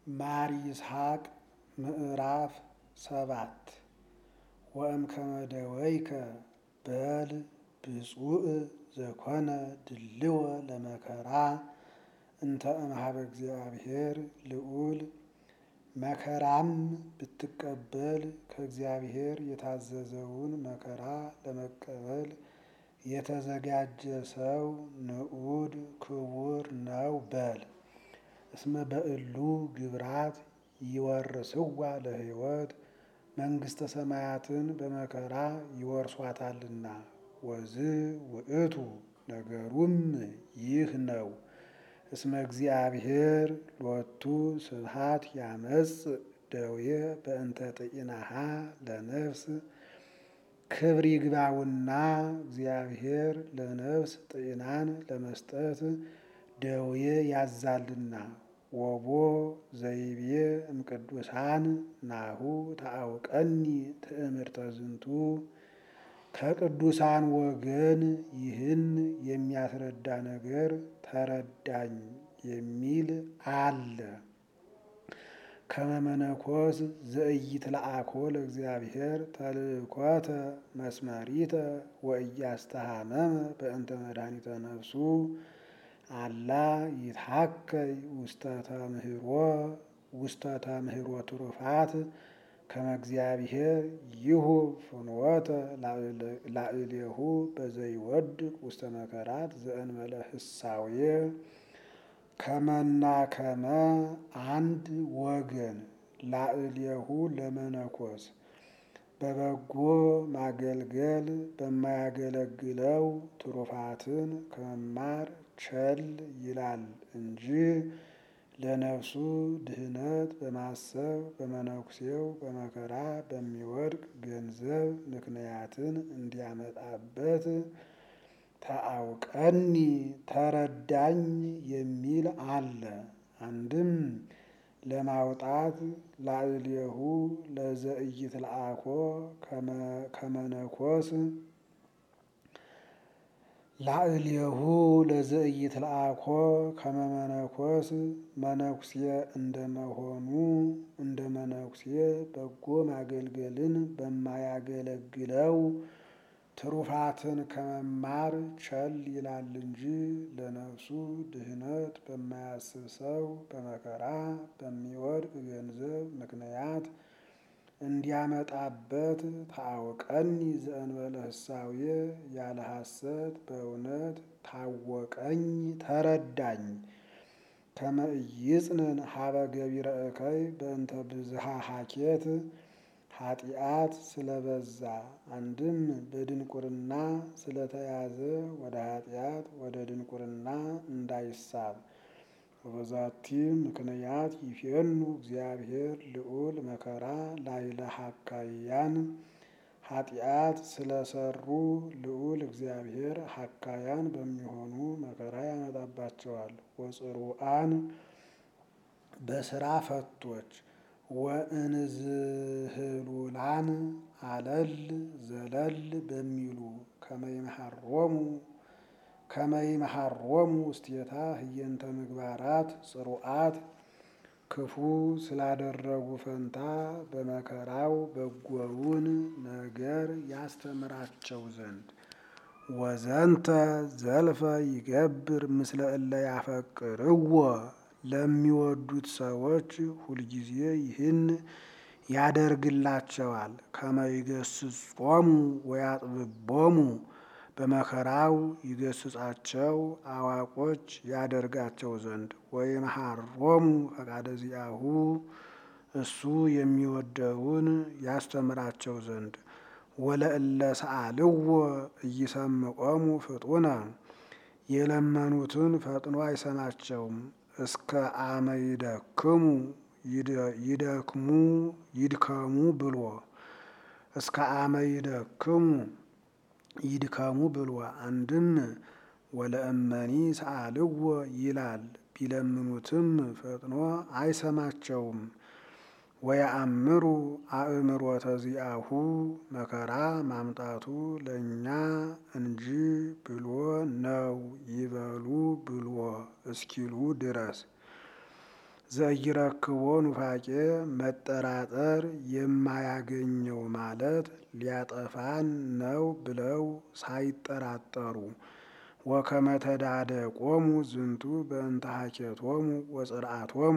ማር ይስሐቅ ምዕራፍ ሰባት ወእምከመ ደወይከ በል ብፁዕ ዘኮነ ድልወ ለመከራ እንተ እምኀበ እግዚአብሔር ልዑል መከራም ብትቀበል ከእግዚአብሔር የታዘዘውን መከራ ለመቀበል የተዘጋጀ ሰው ንዑድ ክቡር ነው በል። እስመ በእሉ ግብራት ይወርስዋ ለሕይወት መንግሥተ ሰማያትን በመከራ ይወርሷታልና። ወዝ ውእቱ ነገሩም ይህ ነው። እስመ እግዚአብሔር ሎቱ ስብሐት ያመጽእ ደዌ በእንተ ጤናሃ ለነፍስ ክብር ይግባውና እግዚአብሔር ለነፍስ ጤናን ለመስጠት ደዌ ያዛልና። ወቦ ዘይቤ እምቅዱሳን ናሁ ታአውቀኒ ትእምርተ ዝንቱ ከቅዱሳን ወገን ይህን የሚያስረዳ ነገር ተረዳኝ የሚል አለ። ከመመነኮስ ዘኢይትለአኮ ለእግዚአብሔር ተልእኮተ መስመሪተ ወኢያስተሃመመ በእንተ መድኃኒተ ነፍሱ አላ ይትሐከይ ውስተ ተምህሮ ውስተ ተምህሮ ትሩፋት ከመ እግዚአብሔር ይሁብ ፍኖተ ላዕሌሁ በዘይወድቅ ውስተ መከራት ዘእንበለ ህሳዌ ከመና ከመ አንድ ወገን ላዕሌሁ ለመነኮስ በበጎ ማገልገል በማያገለግለው ትሩፋትን ከመማር ቸል ይላል እንጂ ለነፍሱ ድህነት በማሰብ በመነኩሴው በመከራ በሚወድቅ ገንዘብ ምክንያትን እንዲያመጣበት ተአውቀኒ ተረዳኝ የሚል አለ። አንድም ለማውጣት ላዕሌሁ ለዘኢይትለአኮ ከመነኮስ ላዕሌሁ ለዘኢይትለአኮ ከመመነኮስ መነኩሴ እንደመሆኑ እንደ መነኩሴ በጎ ማገልገልን በማያገለግለው ትሩፋትን ከመማር ቸል ይላል እንጂ ለነፍሱ ድህነት በማያስብ ሰው በመከራ በሚወድቅ ገንዘብ ምክንያት እንዲያመጣበት ታአውቀኒ ዘእንበለ ህሳዌ ያለ ሐሰት በእውነት ታወቀኝ ተረዳኝ። ከመ ኢይጽንን ሀበ ገቢረ እከይ በእንተ ብዝሃ ሀኬት ኃጢአት ስለበዛ አንድም በድንቁርና ስለተያዘ ወደ ኃጢአት ወደ ድንቁርና እንዳይሳብ ወበዛቲ ምክንያት ይፌኑ እግዚአብሔር ልዑል መከራ ላዕለ ሐካያን ኃጢአት ስለሰሩ ልዑል እግዚአብሔር ሐካያን በሚሆኑ መከራ ያመጣባቸዋል። ወጽሩአን በስራ ፈቶች ወእንዝህሉላን አለል ዘለል በሚሉ ከመይመሃሮሙ ከመይመሃሮሙ ውስቴታ ህየንተ ምግባራት ጽሩአት ክፉ ስላደረጉ ፈንታ በመከራው በጎውን ነገር ያስተምራቸው ዘንድ ወዘንተ ዘልፈ ይገብር ምስለ እለ ያፈቅርዎ ለሚወዱት ሰዎች ሁልጊዜ ይህን ያደርግላቸዋል። ከመይገስጾሙ ወያጥብቦሙ በመከራው ይገስጻቸው አዋቆች ያደርጋቸው ዘንድ ወይመሃሮሙ ፈቃደ ዚአሁ እሱ የሚወደውን ያስተምራቸው ዘንድ ወለእለ ሰአልዎ እይሰምዖሙ ፍጡነ የለመኑትን ፈጥኖ አይሰማቸውም። እስከ አመ ይደክሙ ይደክሙ ይድከሙ ብሎ እስከ አመ ይደክሙ ይድከሙ ብሎ አንድም ወለእመኒ ሰአልዎ ይላል። ቢለምኑትም ፈጥኖ አይሰማቸውም። ወየአምሩ አእምሮተ ዚአሁ መከራ ማምጣቱ ለእኛ እንጂ ብሎ ነው ይበሉ ብሎ እስኪሉ ድረስ ዘይረክቦ ኑፋቄ መጠራጠር የማያገኘው ማለት ሊያጠፋን ነው ብለው ሳይጠራጠሩ ወከመ ተዳደቆሙ ዝንቱ በእንተ ሀኬቶሙ ወጽርአቶሙ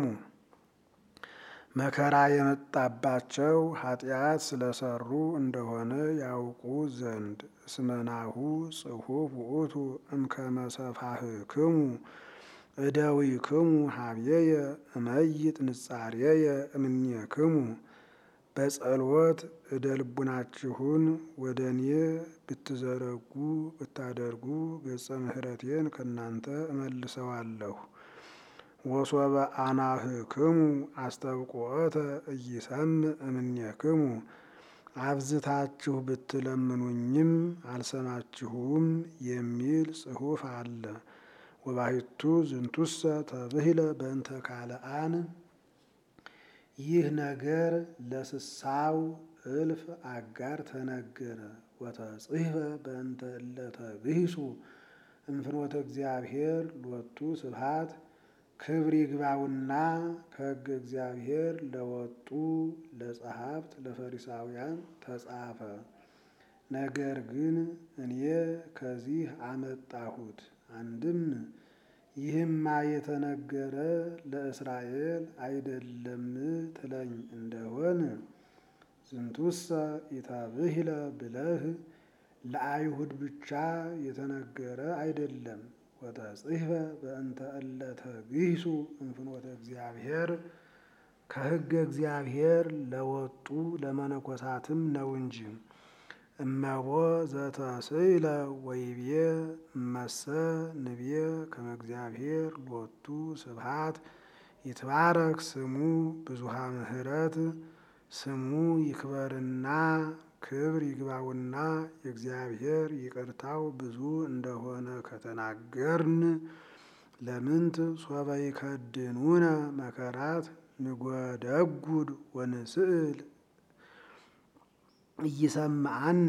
መከራ የመጣባቸው ኃጢአት ስለሰሩ እንደሆነ ያውቁ ዘንድ እስመናሁ ጽሑፍ ውእቱ እምከመ ሰፋህክሙ እደዊክሙ ሀብየየ እመይጥ ንጻሬየ እምኔክሙ በጸሎት እደ ልቡናችሁን ወደ እኔ ብትዘረጉ ብታደርጉ ገጸ ምሕረቴን ከእናንተ እመልሰዋለሁ። ወሶበ አናህክሙ አስተብቆተ እይሰምዕ እምኔክሙ አብዝታችሁ ብትለምኑኝም አልሰማችሁም የሚል ጽሑፍ አለ። ወባሕቱ ዝንቱሰ ተብሂለ በእንተ ካልአን ይህ ነገር ለስሳው እልፍ አጋር ተነገረ። ወተጽሕፈ በእንተ እለ ተግሂሱ እምፍኖተ እግዚአብሔር ሎቱ ስብሐት ክብር ይግባውና ከሕገ እግዚአብሔር ለወጡ ለጸሐፍት ለፈሪሳውያን ተጻፈ። ነገር ግን እኔ ከዚህ አመጣሁት። አንድም ይህማ የተነገረ ለእስራኤል አይደለም ትለኝ እንደሆን ዝንቱሰ ኢተብሂለ ብለህ ለአይሁድ ብቻ የተነገረ አይደለም። ወተጽሕፈ በእንተ እለ ተግሂሱ እምፍኖተ እግዚአብሔር ከሕገ እግዚአብሔር ለወጡ ለመነኮሳትም ነው እንጂ። እመቦ ዘተስእለ ወይቤ እመሰ ንቤ ከመ እግዚአብሔር ሎቱ ስብሐት ይትባረክ ስሙ ብዙሃ ምሕረት ስሙ ይክበርና ክብር ይግባውና የእግዚአብሔር ይቅርታው ብዙ እንደሆነ ከተናገርን ለምንት ሶበ ይከድኑነ መከራት ንጐደጉድ ወንስእል እይሰምዐነ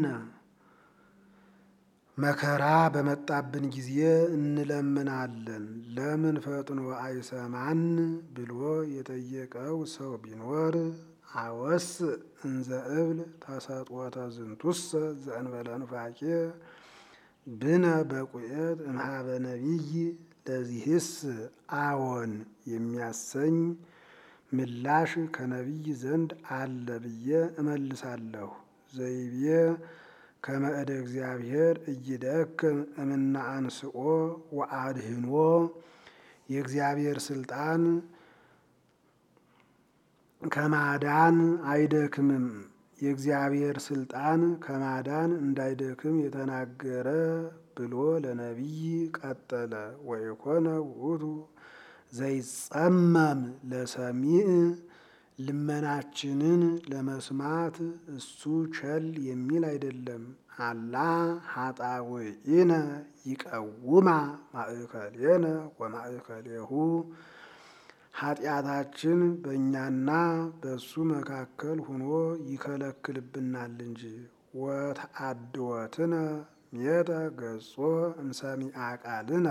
መከራ በመጣብን ጊዜ እንለምናለን ለምን ፈጥኖ አይሰማን ብሎ የጠየቀው ሰው ቢኖር አወስ እንዘ እብል ተሰጥወተ ዝንቱሰ ዘእንበለ ኑፋቄ ብነ በቁኤት እምኀበ ነቢይ ለዚህስ አዎን የሚያሰኝ ምላሽ ከነቢይ ዘንድ አለ ብዬ እመልሳለሁ። ዘይቤ ከመ እደ እግዚአብሔር እይደክም እምነ አንስኦ ወአድህኖ የእግዚአብሔር ስልጣን ከማዳን አይደክምም። የእግዚአብሔር ስልጣን ከማዳን እንዳይደክም የተናገረ ብሎ ለነቢይ ቀጠለ። ወይኮነ ውእቱ ዘይጸመም ለሰሚዕ ልመናችንን ለመስማት እሱ ቸል የሚል አይደለም። አላ ኃጣውኢነ ይቀውማ ማእከሌነ ወማእከሌሁ ኃጢአታችን በእኛና በእሱ መካከል ሆኖ ይከለክልብናል እንጂ። ወተአድወትነ ሜተ ገጾ እምሰሚዐ ቃልነ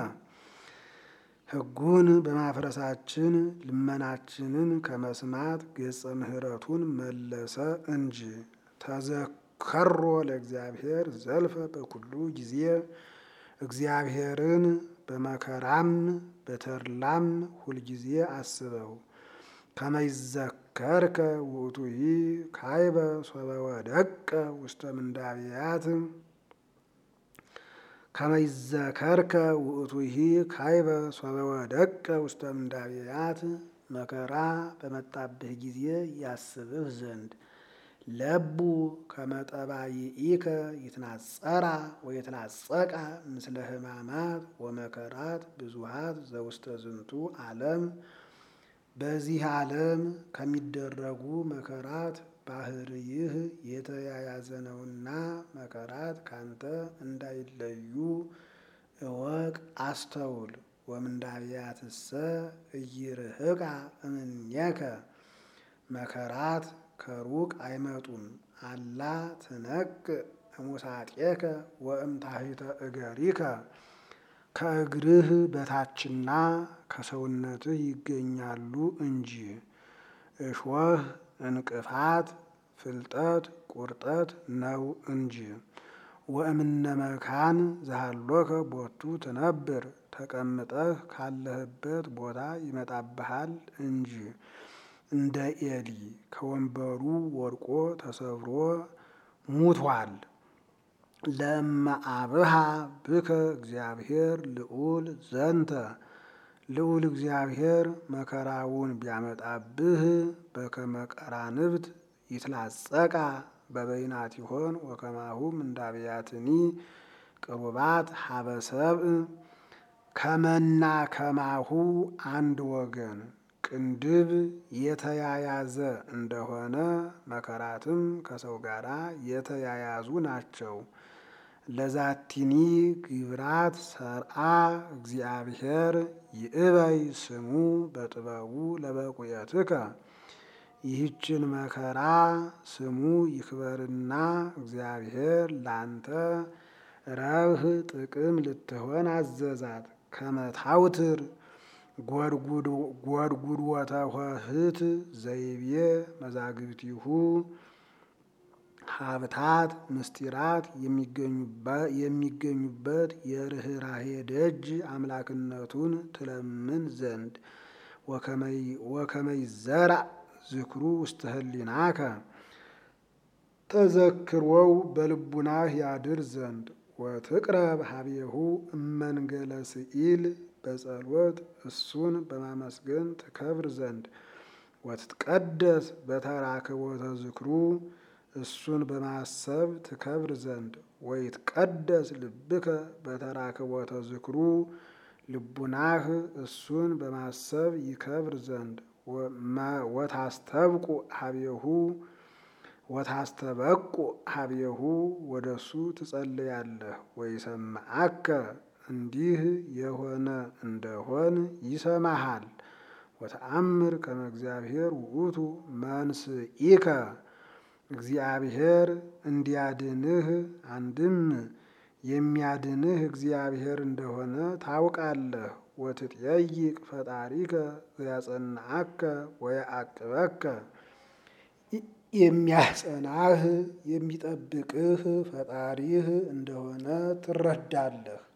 ሕጉን በማፍረሳችን ልመናችንን ከመስማት ገጸ ምሕረቱን መለሰ እንጂ። ተዘከሮ ለእግዚአብሔር ዘልፈ በኩሉ ጊዜ እግዚአብሔርን በመከራም በተድላም ሁልጊዜ አስበው። ከመይዘከርከ ውእቱሂ ካይበ ሶበ ወደቀ ውስተ ምንዳብያት ከመይዘከርከ ውእቱሂ ካይበ ሶበ ወደቀ ውስተ ምንዳብያት መከራ በመጣብህ ጊዜ ያስብህ ዘንድ ለቡ ከመጠባይኢከ ይትናጸራ ወይትናጸቃ ምስለ ሕማማት ወመከራት ብዙሃት ዘውስተ ዝንቱ ዓለም በዚህ ዓለም ከሚደረጉ መከራት ባህርይህ የተያያዘ ነውና መከራት ካንተ እንዳይለዩ እወቅ፣ አስተውል። ወምንዳብያትሰ እይርህቃ እምኔከ መከራት ከሩቅ አይመጡም። አላ ትነቅ እሙሳጤከ ወእምታሕተ እገሪከ ከእግርህ በታችና ከሰውነትህ ይገኛሉ እንጂ እሾህ፣ እንቅፋት፣ ፍልጠት፣ ቁርጠት ነው እንጂ። ወእምነ መካን ዘሃሎከ ቦቱ ትነብር ተቀምጠህ ካለህበት ቦታ ይመጣብሃል እንጂ። እንደ ኤሊ ከወንበሩ ወድቆ ተሰብሮ ሙቷል። ለእመ አብሃ ብከ እግዚአብሔር ልዑል ዘንተ ልዑል እግዚአብሔር መከራውን ቢያመጣብህ በከመ ቀራንብት ይትላጸቃ በበይናቲሆን ወከማሁም እንዳብያትኒ ቅሩባት ሀበ ሰብእ ከመና ከማሁ አንድ ወገን ቅንድብ የተያያዘ እንደሆነ መከራትም ከሰው ጋር የተያያዙ ናቸው። ለዛቲኒ ግብራት ሰርአ እግዚአብሔር ይእበይ ስሙ በጥበቡ ለበቁየትከ ይህችን መከራ ስሙ ይክበርና እግዚአብሔር ላንተ ረብህ ጥቅም ልትሆን አዘዛት። ከመታውትር ጎድጉድ ወተሆህት ዘይቤ መዛግብቲሁ ሀብታት ምስጢራት የሚገኙበት የርኅራሄ ደጅ አምላክነቱን ትለምን ዘንድ ወከመይ ዘርአ ዝክሩ ውስተ ህሊናከ ተዘክሮው በልቡናህ ያድር ዘንድ ወትቅረብ ሀቤሁ እመንገለ ስኢል በጸሎት እሱን በማመስገን ትከብር ዘንድ ወትትቀደስ በተራክቦተ ዝክሩ እሱን በማሰብ ትከብር ዘንድ ወይትቀደስ ልብከ በተራክቦተ ዝክሩ ልቡናህ እሱን በማሰብ ይከብር ዘንድ ወታስተብቁ ሀቤሁ ወታስተበቁ ሀቤሁ ወደ እሱ ትጸልያለህ። ወይሰማዓከ እንዲህ የሆነ እንደሆን ይሰማሃል። ወተአምር ከመ እግዚአብሔር ውእቱ መንስኢከ እግዚአብሔር እንዲያድንህ አንድም የሚያድንህ እግዚአብሔር እንደሆነ ታውቃለህ። ወትጠይቅ ፈጣሪከ ዘያጸናዓከ ወየዐቅበከ የሚያጸናህ የሚጠብቅህ ፈጣሪህ እንደሆነ ትረዳለህ።